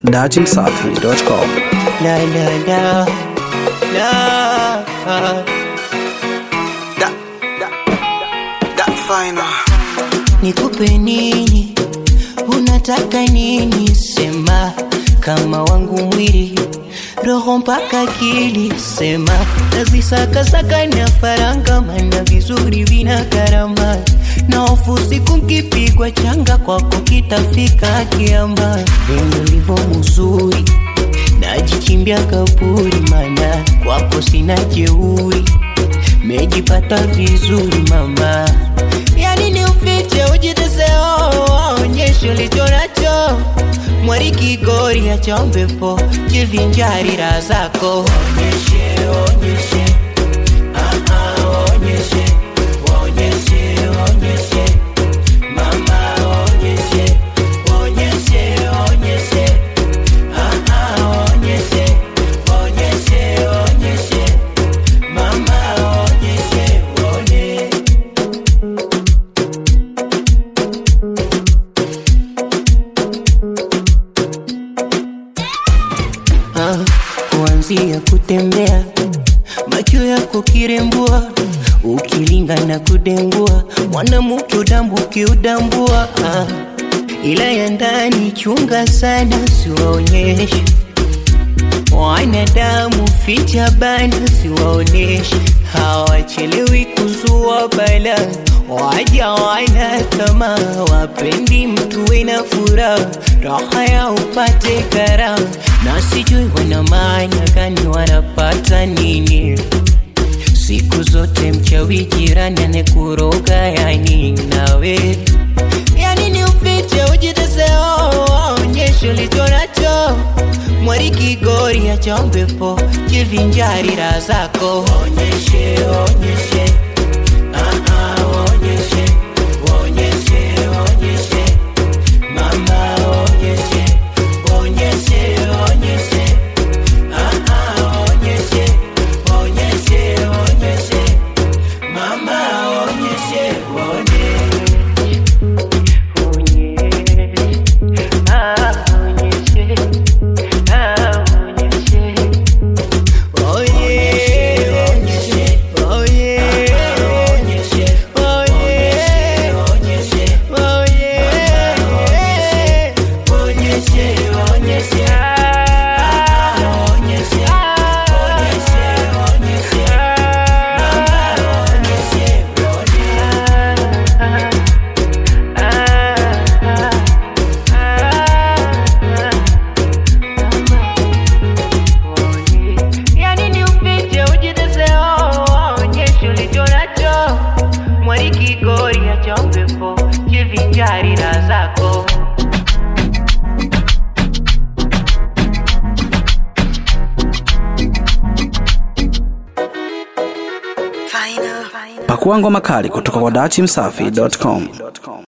dachimsafi.com. La la la la That, that, that final. Nikupe nini? Unataka nini? Sema kama wangu mwili roho mpaka akili, sema nazisakasaka na faranga, mana vizuri vina karama na hofu siku nkipigwa changa kwako kitafika kiamba, venye ulivyo mzuri najichimbia kaburi, mana kwako sina jeuri, mejipata vizuri mama, yani ni ufiche ujiteseo, onyeshe ulicho nacho mwari kigori ya chombepo jivinjari raha zako onyeshe, onyeshe. Ah, ah, onyeshe, onyeshe, onyeshe. Mama, onyeshe, onyeshe, onyeshe. Ah, ah, onyeshe, onyeshe, onyeshe. Mama, onyeshe, onyeshe. Ah, kuanzia kutembea macho yako kirembua ukilinga na kudengua mwanamke udambu ukiudambua ah, ila ya ndani chunga sana siwaonyeshe wanadamu ficha bana siwaoneshe hawachelewi kuzua bala waja wana tamaa wapendi mtu wena furaha raha ya upate karaha na sijui wana maana gani wanapata nini siku zote mchawi jirani anekuroga yani nawe yani ni ufiche ujiteseo onyeshe ulicho nacho mwari kigori ya chombepo jivinjari raha zako onyeshe onyeshe Ah, ah, onyeshe onyeshe onyeshe mama onyeshe onyeshe onyeshe Ah, ah, onyeshe onyeshe onyeshe mama onyeshe onyeshe Yani ni ufiche ujiteseo, onyeshe ulicho nacho. Mwari kigori ya chombepo, jivinjari raha zako. Final. Pakua ngoma kali kutoka kwa dachimsafi.com.